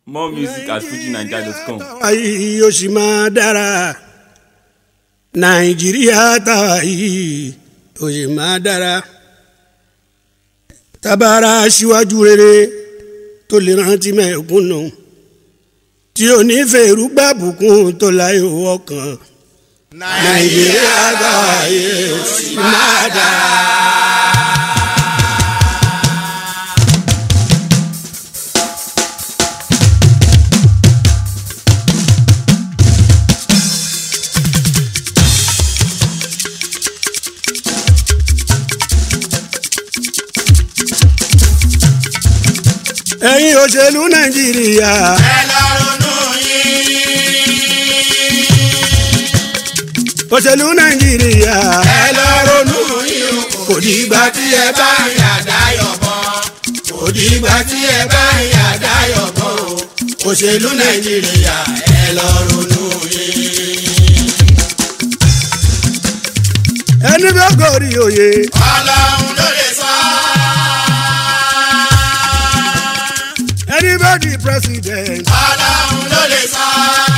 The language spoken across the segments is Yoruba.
more music at fujinaija.com. ayé yóò sì máa dára nàìjíríà táwa yìí yóò sì máa dára tabara aṣíwájú rere tó lè rántí mẹ́ẹ̀kúnnù tí ò ní fèrú gbàbùkún tó láyé owó kan nàìjíríà táwa yìí yóò sì máa dára. ẹ̀yin òṣèlú nàìjíríà. ẹ lọ ronú yín. òṣèlú nàìjíríà. ẹ lọ ronú yín. kò dìgbà tí ẹ bá ń yàdá yọ̀bọ̀. kò dìgbà tí ẹ bá ń yàdá yọ̀bọ̀. òṣèlú nàìjíríà ẹ lọ ronú yín. ẹni bá gòrí òye. ọlọ́run ló lè sọ. ẹni bá di president. ọlọ́run ló lè sọ.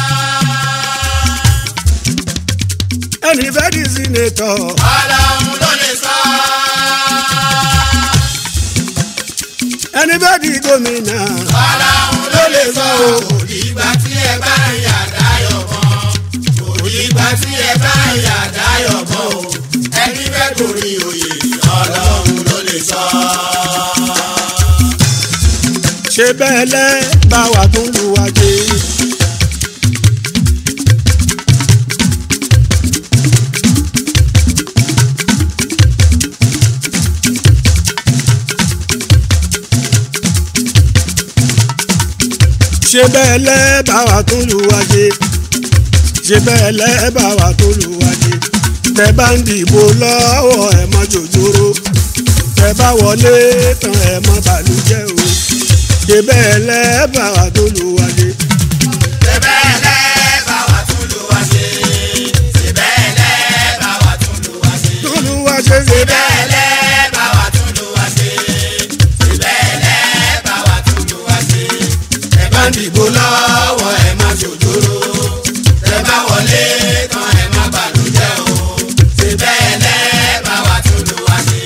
ẹni bá di senator. ọlọ́run ló lè sọ. ẹni bá di gómìnà. ọlọ́run ló lè sọ. kò dìgbà tí ẹ bá ń yàdá yọ̀bọ̀. kò dìgbà tí ẹ bá ń yàdá yọ̀bọ̀ o. ẹni fẹ́ torí oyè ọlọ́run ló lè sọ. ṣe bẹ́ẹ̀ lẹ́ bá wa tún lù wá dé. ṣe bẹ́ẹ̀ lẹ́ bá wa tún lù wá dé. ṣe bẹ́ẹ̀ lẹ́ bá wa tún lù wá dé. tẹ bá ń dìbò lọ́wọ́ ẹ̀ mọ́ jòjòrò tẹ bá wọlé tán ẹ̀ mọ́ bàlújẹ́ o ṣe bẹ́ẹ̀ lẹ́ẹ̀bà wà tó lù wálé. Ṣèbẹ́lẹ́ bá wa tún lù wá ṣe. Ṣèbẹ́lẹ́ bá wa tún lù wá ṣe. tó lù wá ṣe ṣe bẹ́ẹ̀. Ṣèbẹ́lẹ́ bá wa tún lù wá ṣe. Ṣèbẹ́lẹ́ bá wa tún lù wá ṣe. Ẹ bá ń dìbò lọ́wọ́ ẹ má ṣòjóró. Ẹ bá wọlé tán ẹ má bàlújẹ́ o. Ṣèbẹ́lẹ́ bá wa tún lù wá ṣe.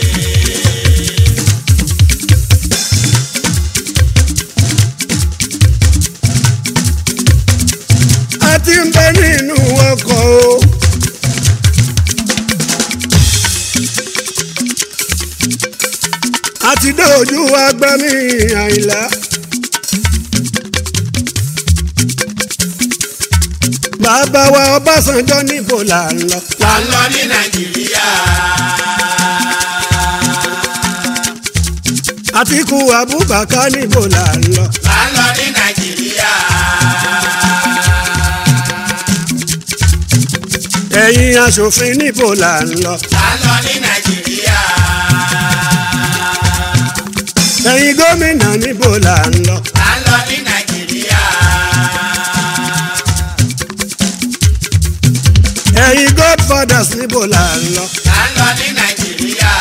a ti ń bẹ nínú ọkọ̀ o. a ti dójú agbami àyìnlá. bàbá wa ọbásanjọ́ níbo là ń lọ. là ń lọ ní nàìjíríà. àtìkù abubakar níbo là ń lọ. là ń lọ ní nàìjíríà. ẹ̀yin aṣòfin níbo là ń lọ. là ń lọ ní nàìjíríà. ẹ̀yin gómìnà níbo là ń lọ. là ń lọ ní nàìjíríà. ẹ̀yin godfathers níbo là ń lọ. là ń lọ ní nàìjíríà.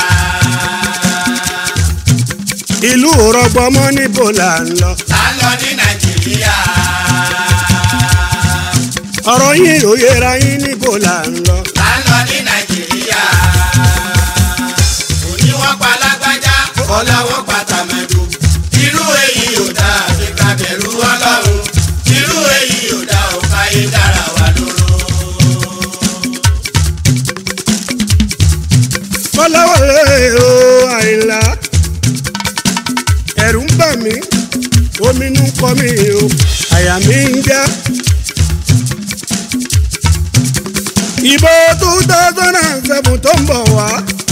ìlú òrọ̀gbọ́mọ́ níbo là ń lọ. là ń lọ ní nàìjíríà. ọ̀rọ̀ yín ò yẹra yín níbo là ń lọ. là ń lọ ní nàìjíríà. òní wọ́n pa lágbájá ọ̀la wọ́n pa tàmẹ̀dù. irú èyí ò dáa fi ká bẹ̀rù ọlọ́run. irú èyí ò dáa ò fàyè dára wà lóró. kọ́láwọlé o àyìnlá ẹ̀rù ń bà mí omi ń kọ́ mi o àyà mi ń já. ìbò two thousand and seven tó ń bọ̀ wá.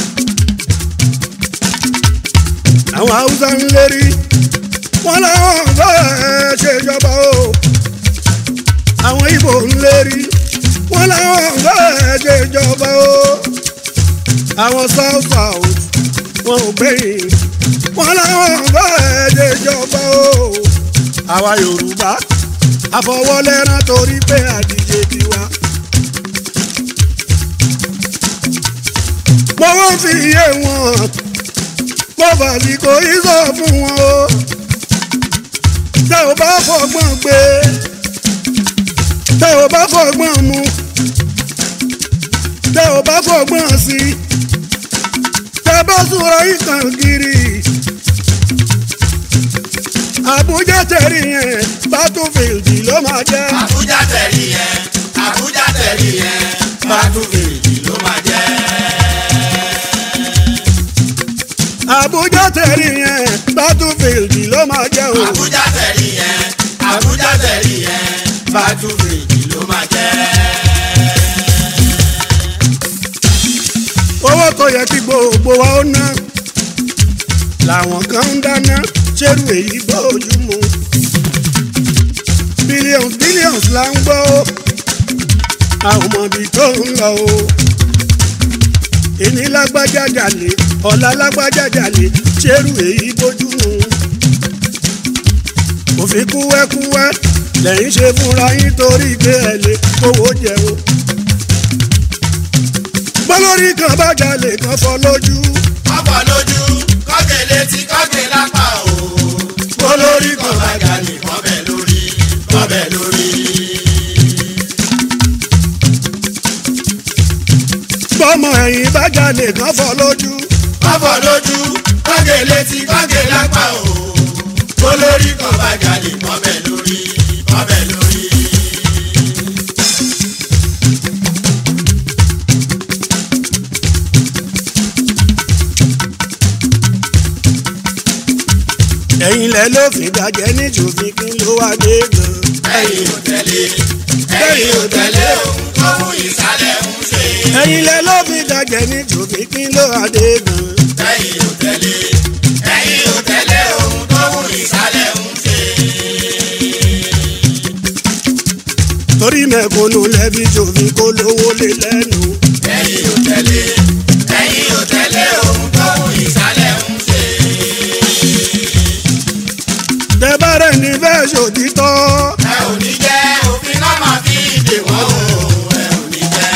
àwọn haúsá ń lérí wọn làwọn fẹ́ẹ́ ṣèjọba o. àwọn ibo ń lérí wọn làwọn fẹ́ẹ́ ṣèjọba o àwọn south south wọn ò gbẹ̀yìn wọn làwọn bẹ́ẹ̀ lè jọba o. àwa yorùbá àfọwọ́lẹ́rán torí pé àdìjẹ bí wa. mo wọ́n fi iye wọn mo fàsìkò ìsọ fún wọn o. tẹ́ ò bá fọgbọ́n gbé tẹ́ ò bá fọgbọ́n mu tẹ́ ò bá fọgbọ́n sí tẹ́ bá súnra ìkàn gírí àbújá tẹ̀rí yẹn battlefield ló máa jẹ́. Àbújá tẹ̀lé yẹn Àbújá tẹ̀lé yẹn battlefield ló máa jẹ́. àbújá tẹ̀rí yẹn battlefield ló máa jẹ́ o. Àbújá tẹ̀lé yẹn Àbújá tẹ̀lé yẹn battlefield ló máa jẹ́. owó tó yẹ kí gbogbo wa ó ná làwọn kan ń dáná ṣerú èyí bójú mu billions billions là ń gbọ́ ó àwọn ọmọbi tó ń lọ o èní lágbájá jalè ọ̀la lágbájá jalè ṣerú èyí bójú mu òfin kúwẹ́kúwẹ́ lẹ́yìn ṣe fúnra yín torí pé ẹ lè kówó jẹ o bọ́lórí kan bá jalè kan fọ́ lójú Kọ́kọ́ lójú kọ́kẹ́ létí kọ́kẹ́ lápá o. Olórí kan bá jalè kọ́bẹ̀ lórí kọ́bẹ̀ lórí. bọ́mọ ẹ̀yìn bá jalè kan fọ́ lójú Kọ́kọ́ lójú kọ́kẹ́ létí kọ́kẹ́ lápá o. Olórí kan bá jalè kọ́bẹ̀ lórí kọ́bẹ̀ lórí. ẹ̀yìn lẹ ló fi dàjẹ́ ní jòfin kí ló wá dé gan. Ẹ̀yin ò tẹ̀lé ẹ̀yin ò tẹ̀lé ohun tó mú ìsàlẹ̀ ń ṣe. ẹ̀yìn lẹ ló fi dàjẹ́ ní jòfin kí ló wá dé gan. Ẹ̀yin ò tẹ̀lé ẹ̀yin ò tẹ̀lé ohun tó mú ìsàlẹ̀ ń ṣe. torí mẹ́kúnnù lẹ́bi jòfin kó lówó lé lẹ́nu. ẹ̀yin ò tẹ̀lé ẹ̀yin ò tẹ̀lé ohun tó mú ìsàlẹ̀ ń ṣe. tẹ́bárẹ̀ ní bẹ́ẹ̀ ṣòtítọ́ ẹ ò ní jẹ́ òfin náà máa fi dè wọ́n o ẹ ò ní jẹ́.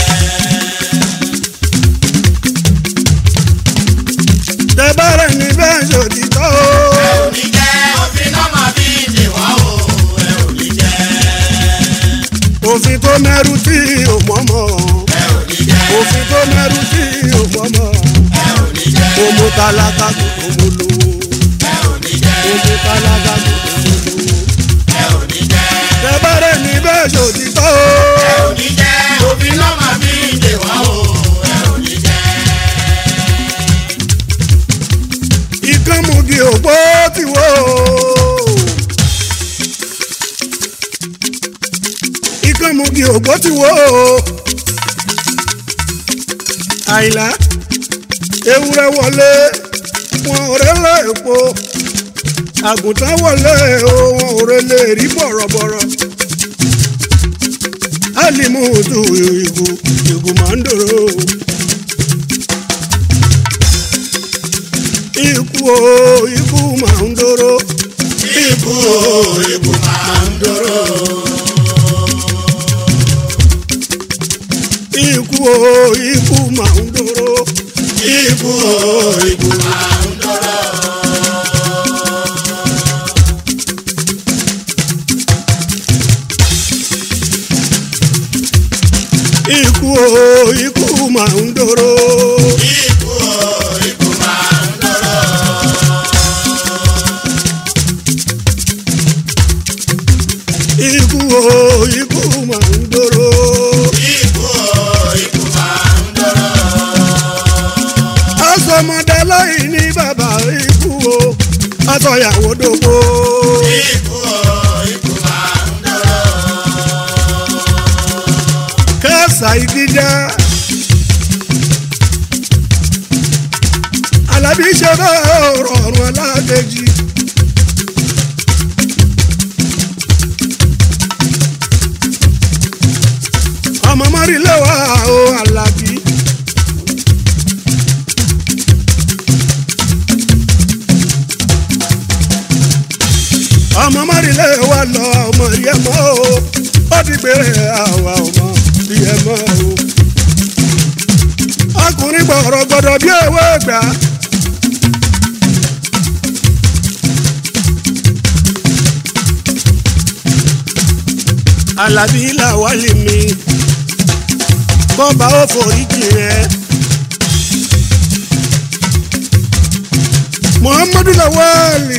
tẹ́bárẹ̀ ní bẹ́ẹ̀ ṣòtítọ́ ẹ ò ní jẹ́ òfin náà máa fi dè wọ́n o ẹ ò ní jẹ́. òfin tó mẹ́rù tí ò mọ́mọ́ ẹ ò ní jẹ́ òfin tó mẹ́rù tí ò mọ́mọ́ ẹ ò ní jẹ́ òmù tálákà kò kò mú lówó ẹ ò ní jẹ́ òmù tálákà kò kò mú lówó. ẹ ò ní jẹ́. tẹ́bárẹ̀ ní bẹ́ẹ̀ ṣòtítọ́ ẹ ò ní jẹ́ òfin náà máa fi dè wọ́n o ẹ ò ní jẹ́. ìkànnì òpó ti wó. ìkànnì òpó ti wó. àìlá ewúrẹ́ wọlé wọn ò rẹ́lẹ̀ èpo àgùntàn wọlé o wọn ò rẹ́lẹ̀ rí bọ̀rọ̀bọ̀rọ̀. alimutu ìgò ìgò máa ń dòrò. ikú o ikú máa ń dòrò. ikú o ikú máa ń dòrò. ikú o ikú máa ń dòrò. ikú o ikú máa ń dòrò. ikú o ikú máa ń dòrò. ikú o ikú máa ń dòrò. ikú o ikú máa ń dòrò. ikú o ikú máa ń dòrò. asọmọdé láì ní bàbá ikú o asọyàwó dògbò. ikú o ikú máa ń dòrò. kẹsà ìdíjà. alábí ṣe bẹ́ẹ̀ rọrùn alákejì. ọmọ mọ́rí lẹ́wà o alábí. ọmọ mọ́rí lẹ́wà lọ ọmọ rí ẹ mọ́ o ó ti gbére àwa ọmọ rí ẹ mọ́ o. ọkùnrin gbọ̀rọ̀ gbọ́dọ̀ bí ewé gbà. alábí làwálì mi kọ́ba ó foríjì rẹ̀. muhammadu lawali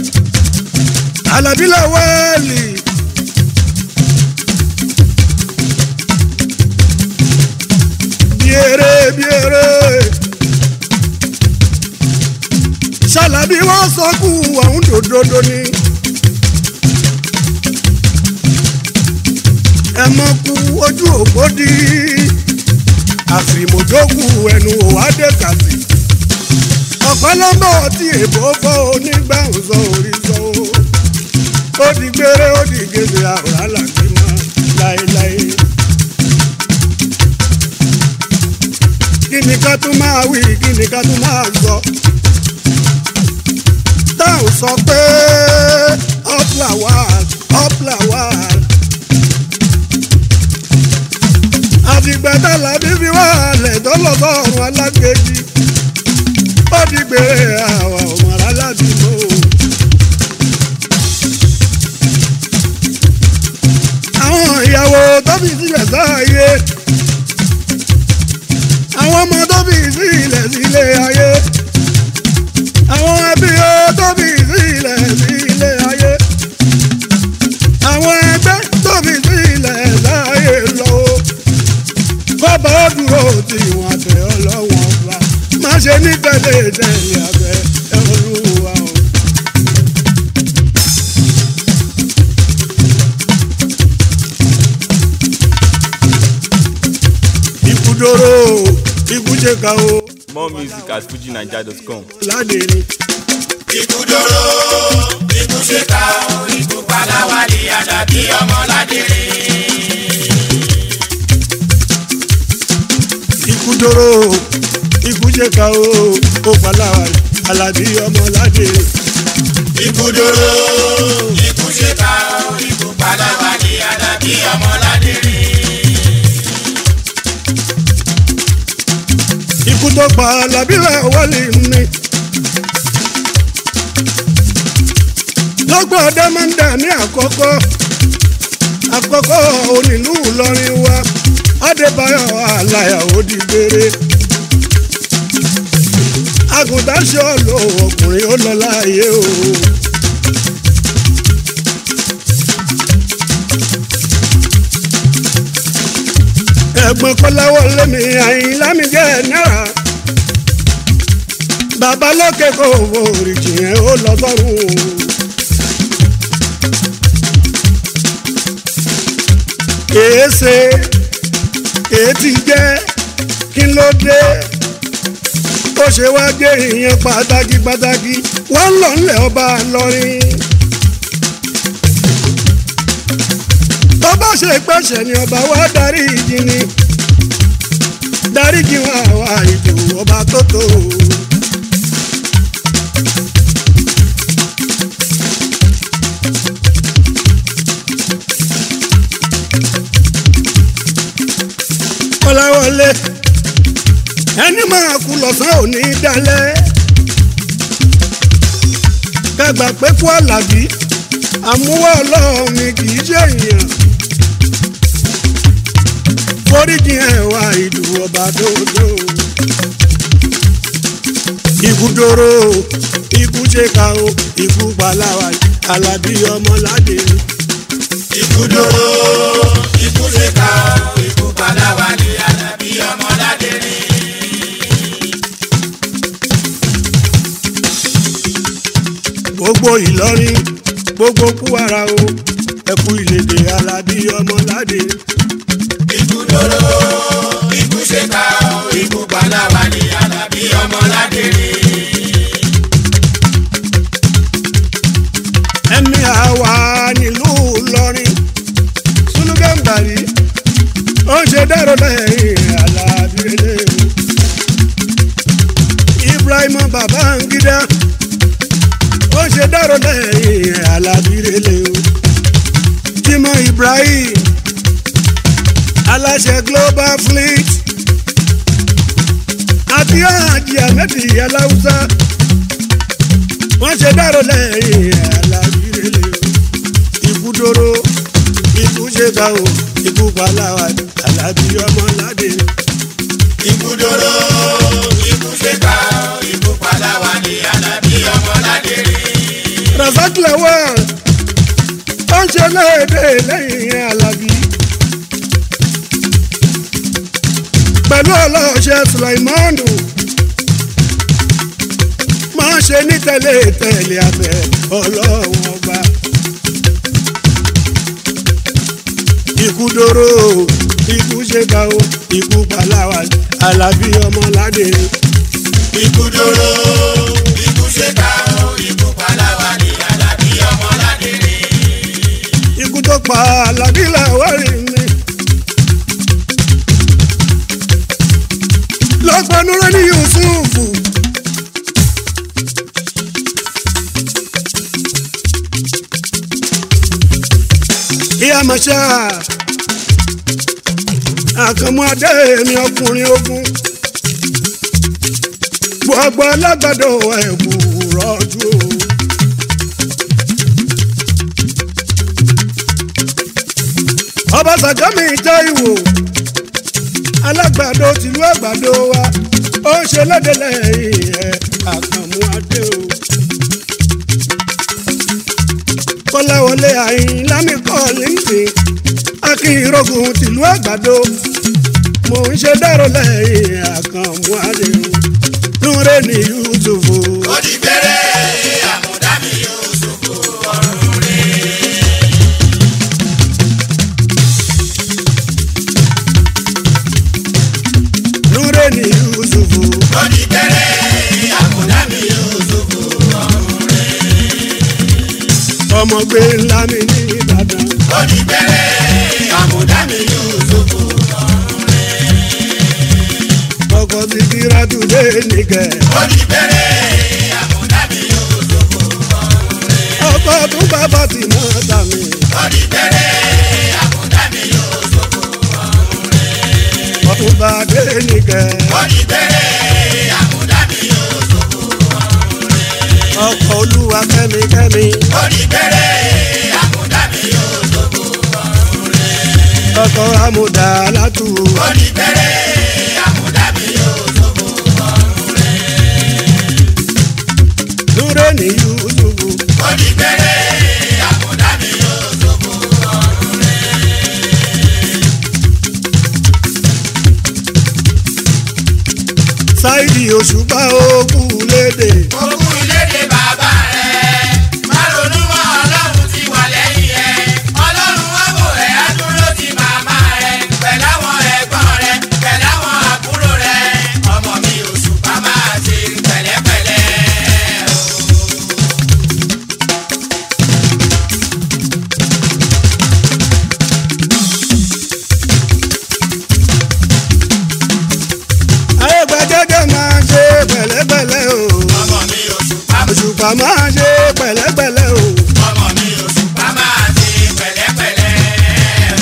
alábí lawali. biere biere ṣàlàbí wọn sọ kú àwọn dòdòdò ni. ẹ mọ kú ojú òpó di àfìmọ̀jókù ẹnu òwádé kàsì. ọ̀pẹ́lọ́mọ̀ tí èbó fọ́ onígbàhùn sọ orí sọ o. ó di gbére ó di gèdè àrùn alàgbé mọ́ láéláé. kí ni ká tún máa wí kí ni ká tún máa sọ. táwọn sọ pé ọ́pla wà ọ́pla wà. àdìgbẹ́dá làbí fi wá lẹ̀ tó lọ sọ́run alágbèjì. ó di gbére àwa ọmọ aládùúgbò. àwọn ìyàwó tó fi sílẹ̀ sáàyè àwọn ọmọ tó bí sí ilẹ̀ sílé ayé àwọn ẹbí ó tó bí sí ilẹ̀ sílé ayé àwọn ẹgbẹ́ tó bí sí ilẹ̀ láyé lọ́wọ́ kọ́bà ó dúró tí wọ́n tẹ ọlọ́wọ́n fa má ṣe ní tẹ̀lé tẹ̀lé abẹ́ olúwa o. ikú dóró ikú ṣe ká o More music at fujinaija.com. ládé ni. ikú dóró ikú ṣèkà o ikú paláwálì àdàbí ọmọládé. ikú dóró ikú ṣe ká o ó paláwa alábí ọmọládé. ikú dóró ikú ṣèkà o ikú paláwálì àdàbí ọmọládé. ikú tó pa alábí rẹ̀ wọlé mi. lọ́gbọ̀n ọdẹ máa ń dà ní àkọ́kọ́ àkọ́kọ́ onílù Ìlọrin wa Adébáyọ̀ Aláyà Òdìgbére. àgùntàn ṣe ọ̀lọ́ ọkùnrin ó lọ láàyè o. ẹ̀gbọ́n kọ́láwọ́ lémi àyìnlá mi jẹ́ náírà. bàbá lókè kò foríjì yẹn ó lọ sọ́run. èéṣe èétí jẹ́ kí ló dé ó ṣe wá gé ìyẹn pàtàkì pàtàkì wọ́n lọ nílẹ̀ ọba lọ́rin. tó bá ṣe pẹ́ṣẹ̀ ni ọba wa darí ìjì ni darí kí wọn àwa ìdò ọba tó tó. kọ́láwọlé ẹni máa kú lọ́sàn òní dalẹ̀ kàgbà pé kú àlàbí àmúwọ́ ọlọ́run mi kì í ṣe èèyàn foríjì ẹ̀wà ìlú ọba dòdò ikú dóró ikú ṣèkà o ikú paláwa alábí ọmọládé ikú dóró ikú ṣèkà o ikú paláwálì àdàbí ọmọládé. gbogbo ìlọrin gbogbo kúwara o ẹkú ìlédè alábí ọmọládé ikú dóró ikú ṣèkà o ikú paláwálì àdàbí ọmọládé. ẹ̀mí àwa nílùú ìlọrin sunugambari ó ń ṣe dárò lẹ́yìn alábílẹ̀ ibrahim babangida ó ń ṣe dárò lẹ́yìn alábílẹ̀ jimọ ibrahim aláṣẹ global fleet àti àjì ahmed aláwùsá wọ́n ṣe dárò lẹ́yìn alábìrẹ́lẹ̀ ikú dóró ikú ṣe ká o ikú paláwa alábí ọmọládé ikú dóró ikú ṣèkà ikú paláwa ní alábí ọmọládé rí. razak lawal ó ń ṣe léde lẹ́yìn alábí pẹ̀lú ọlọ́ọ̀ṣẹ́ sulaimanu máa ṣe ní tẹ̀lé tẹ̀lé abẹ́ ọlọ́wọ́n ọba. ikú dóró ikú ṣèkà o ikú paláwa alábí ọmọládé ikú dóró ikú ṣèkà ikú paláwa ní alábí ọmọládé rí. ikú tó pa alábí làwárí mi. lọ́gbọ̀núrẹ́ ní yusufu. ìyá màṣá àkànmú adé mi ọkùnrin ogun gbogbo alágbàdo ẹ̀kú rọ́jú o. ọba sàgámì jẹ́ ìwò alágbàdo tìlú àgbàdo wa ó ń ṣe lọ́dẹ̀lẹ̀ ẹ̀ àkànmú adé o. kọ́láwọlé àyìnlá mi kọ́ líǹtì akínrógun tìlú àgbàdo mò ń ṣe dárò lẹ́yìn àkànmú adé o. núrẹ́ ní yusufu. ó di bẹ̀rẹ̀ àmúdámi Yusufu ọ̀run rí. núrẹ́ ní yusufu. ó di bẹ̀rẹ̀ àmúdámi Yusufu ọ̀run rí. ọmọ gbé ńlá mi ní ìbàdàn. ó di bẹ̀rẹ̀ àmúdámi Yusufu ọ̀run rí. ọkọ̀ ti kíra tùdé nìkẹ́. ó di bẹ̀rẹ̀ àmúdámi Yusufu ọ̀run rí. ọkọ̀ tún bàbá tì mọ́ tàmí. ó di bẹ̀rẹ̀ àmúdámi Yusufu ọ̀run rí. ọtún bá dé nìkẹ́. ó di bẹ̀rẹ̀ àmúdámi Yusufu ọ̀run rí. ọkọ̀ olúwa kẹ́mikẹ́mi. ó di bẹ̀rẹ̀ àmúdámi Yusufu ọ̀run rí. ọkọ̀ amúdà látù. ó di bẹ̀rẹ̀ àmúdámi Yusufu ọ̀run rí. núrẹ́ ní yusufu. ó di bẹ̀rẹ̀ àmúdámi Yusufu ọ̀run rí. sáìdì òṣùpá òkú lédè. Ogún ilédè bàbá rẹ̀, má ronú mọ́ Ọlọ́run ti wà lẹ́yìn ẹ̀. Ọlọ́run wá bò ẹ́ á dúró ti màmá rẹ̀. Pẹ̀láwọn ẹ̀gbọ́n rẹ̀, pẹ̀láwọn àbúrò rẹ̀. Ọmọ mi Òṣùpá máa ṣe pẹ̀lẹ́pẹ̀lẹ́ o. ayégbà jẹ́jẹ́ máa ṣe pẹ̀lẹ́pẹ̀lẹ́ o. Ọmọ mi Òṣùpá, òṣùpá máa ṣe pẹ̀lẹ́pẹ̀lẹ́ o. ọmọ mi Òṣùpá máa ṣe pẹ̀lẹ́pẹ̀lẹ́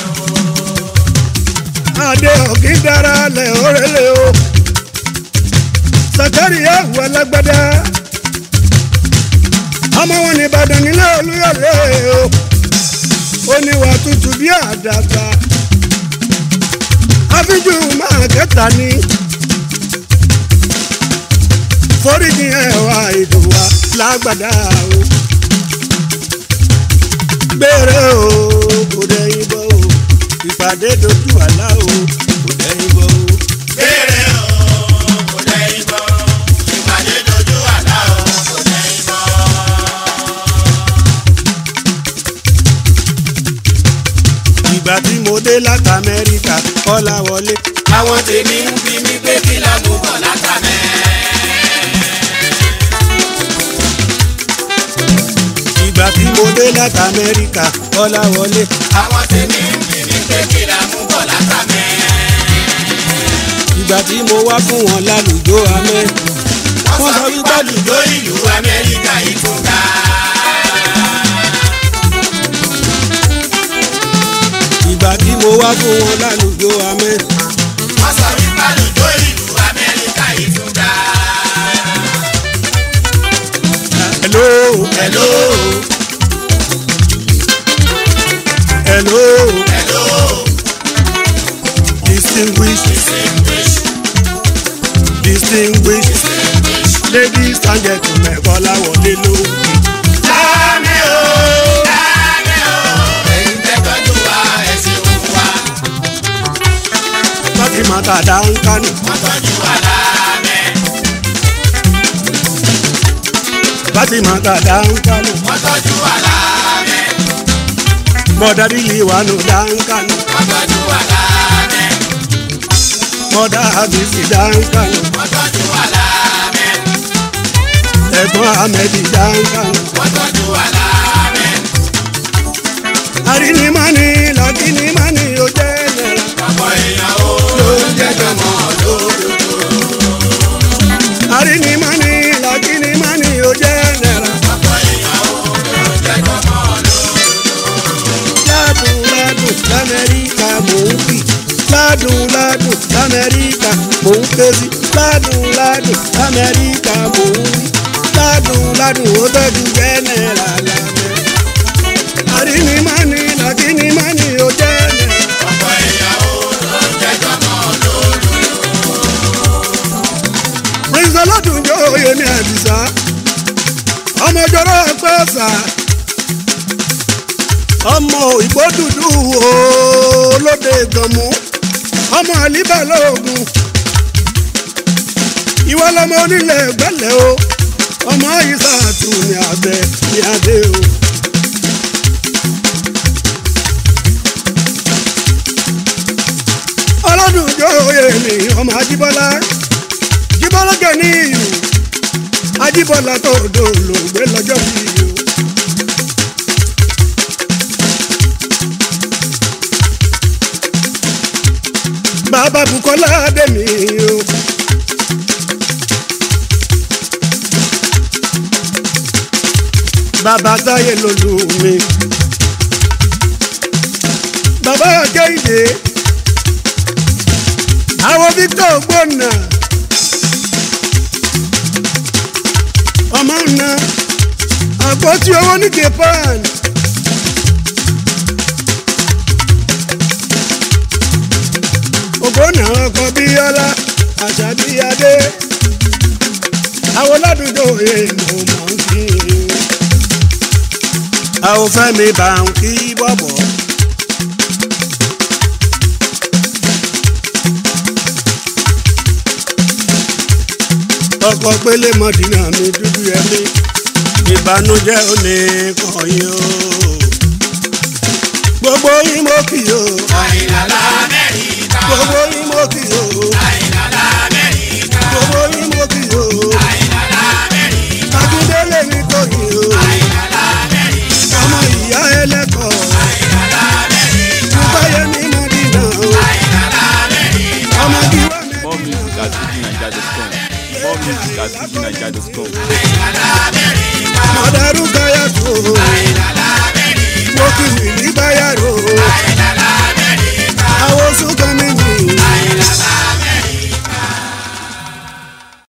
o. adé ọ̀gí dára lẹ̀ òrèlè o. sàkárì ẹ̀wù alágbádá. ọmọ wọn ní ìbàdàn nílé olúyọ̀lé o. ó ní wà tútù bí àdàbà. àfíjù máa kẹta ní. foríjì ẹ̀wà ìdùnnà lágbàdá o. gbére o kò dẹ̀yìn bọ́ o ìpàdé dojú àlá o kò dẹ̀yìn bọ́ o. Béèrè o, kò dẹ̀ ìbọn. Ìpàdé dojú àlá o, kò dẹ̀ ìbọn. ìgbà tí mo dé láti amẹ́ríkà kọ́lá wọlé. àwọn tèmi ń bí mi pé kí la mú bọ̀ látàmẹ́. ìgbà tí mo dé láti amẹ́ríkà kọ́lá wọlé. àwọn tèmi ń bí mi pé kí la mú bọ̀ látàmẹ́. ìgbà tí mo wá fún wọn lálùjọ amẹ́. wọ́n sọ wípé àlùjọ ìlú amẹ́ríkà yìí tún ga. ìgbà tí mo wá fún wọn lálùjọ amẹ́. wọ́n sọ wípé àlùjọ ìlú amẹ́ríkà yìí tún ga. hello hello hello hello distinguished distinguished ladies and gentlemen kọ́lá wọlé ló. Láàmì o, láàmì o, ẹ̀yin tẹ́tọ́jú wa, ẹ ṣeun wa. láti máa ta dáńkánì Wọ́n tọ́jú wa láàmì, láti máa ta dáńkánì wọ́n tọ́jú wa láàmì, mọ̀dà líle wà nù dáńkánì wọ́n tọ́jú wa láàmì, mọ̀dà àbísí dáńkánì wọ́n tọ́jú wa láàmì, ẹ̀gbọ́n ahmed dáńkánì. wọ́n tọ́jú wa láàmì. àrínìmánì làkínìmánì ó jẹ́ náírà. Ọ̀pọ̀ èèyàn ó ló ń jẹ́jọ́ mọ́ lódodo. àrínìmánì làkínìmánì ó jẹ́ náírà. Ọ̀pọ̀ èèyàn ó ló ń jẹ́jọ́ mọ́ lódodo. ládùn ládùn lamẹ́ríkà mò ń bì ládùn ládùn lamẹ́ríkà mò ń ké sí ládùn ládùn lamẹ́ríkà mò ń rí ládùn ládùn ó tọ́jú jẹ́nẹ̀rà lámẹ́. àrínìmánì làkínìmánì ó jẹ́ náírà. Ọ̀pọ̀ èèyàn ó ló ń jẹ́jọ́ mọ́ lódodo. prince ọlọ́dúnjọ́ oyèmí àdìsá ọmọ jọrọ pẹ́sà ọmọ ìgbó dúdú olóde gànmú ọmọ àlíbà lóògùn ìwọ lọmọ onílẹ̀ gbẹ́lẹ̀ o ọmọ àyíṣà tún ní abẹ ní adé o. ọlọ́dúnjọ́ oyèmí ọmọ ajíbọ́lá jíbọ́lá gẹ̀ẹ́nì ìlú ajíbọ́lá tó dò ló gbé lọ́jọ́ bí o. bàbá bukola dèmí o. bàbá táyé lolú mi. bàbá kéde àwọn victor gbóná. ọmọ nà àpótí owó ní japan. ògbónà ọkọ bíọ́lá àṣà bíyadé àwọn ládùúgbò èèmọ̀ mọ̀ ń kí i. àwọn fẹ́mi bá ń kí bọ̀bọ̀. ọkọ̀ pélé mọ̀dínà mi dúdú yẹmí ìbànújẹ́ ò ní kàn yín o. gbogbo yín mo kì í o. Àyìnlá l'Amẹ́ríkà. gbogbo yín mo kì í o. Àyìnlá l'Amẹ́ríkà. gbogbo yín mo kì í o. Àyìnlá l'Amẹ́ríkà. akíndélé mi kò yín o. Àyìnlá l'Amẹ́ríkà. ọmọ ìyá ẹlẹ́kọ̀ọ́. Àyìnlá l'Amẹ́ríkà. dúpẹ́yẹmí mọ̀dínà o. Àyìnlá l'Amẹ́ríkà. ọmọ gíwá More mẹ́dínà. music at fujininja.com. More music at fujininja.com. Àyìnlá